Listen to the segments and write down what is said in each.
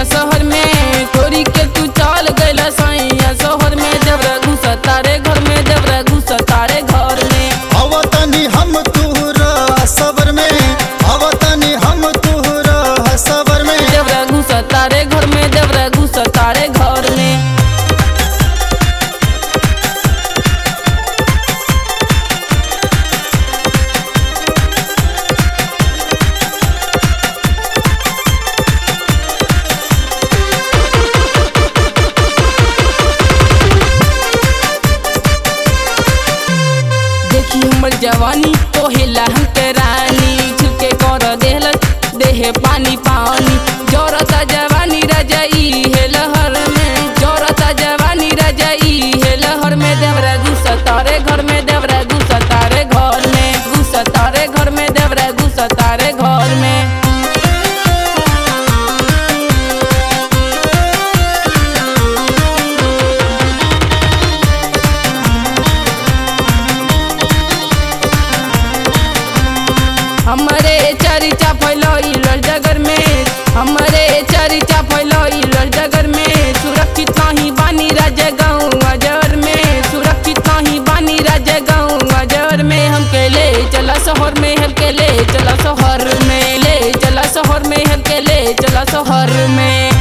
सैया शहर में तोरी के तू चल गइला सैया शहर में देवरा घुस तारे घर में देवरा घुस तारे घर में अवतनी हम तुहरा सबर में अवतनी हम तुहरा सबर में देवरा घुस तारे घर में देवरा घुस तारे घर में देखी हमर जवानी तोहेला हमके रानी झुके कर देहल देहे पानी पानी जोरता जवानी रजाई है लहर में जोरता जवानी रजाई है लहर में देवरा घुस तारे घर में देवरा घुस तारे घर में घुस तारे घर में देवरा घुस तारे घर में हमरे चर्चा फैलल जगर में हमरे चर्चा फैलल जगर में सुरक्षित नहीं बानी राजा गाँव अजर में सुरक्षित नहीं बानी राजा गाँव अजर में हमके ले चला शहर में हमके ले चला शहर में ले चला शहर में हमके ले चला शहर में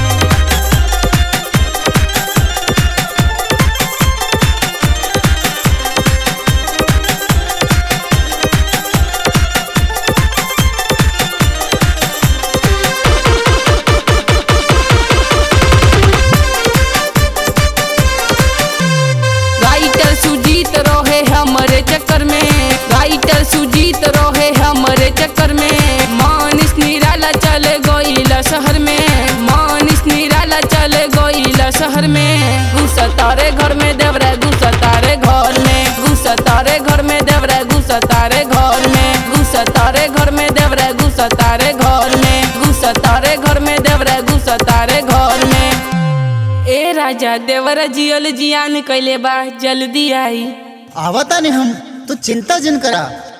राइटर सुजीत रहे हमरे चक्कर में राइटर सुजीत रहे हमरे चक्कर में मानिस निराला चले गईला शहर में मानिस निराला चले गईला शहर में घुस तारे घर में देवरा घुस तारे घर में घुस तारे घर में देवरा घुस तारे घर में घुस तारे घर में देवरा घुस तारे घर में घुस तारे घर में देवरा घुस तारे घर में ए राजा देवरा जियल जियान कैले बा जल्दी आई आवतानी हम तू चिंता जिन करा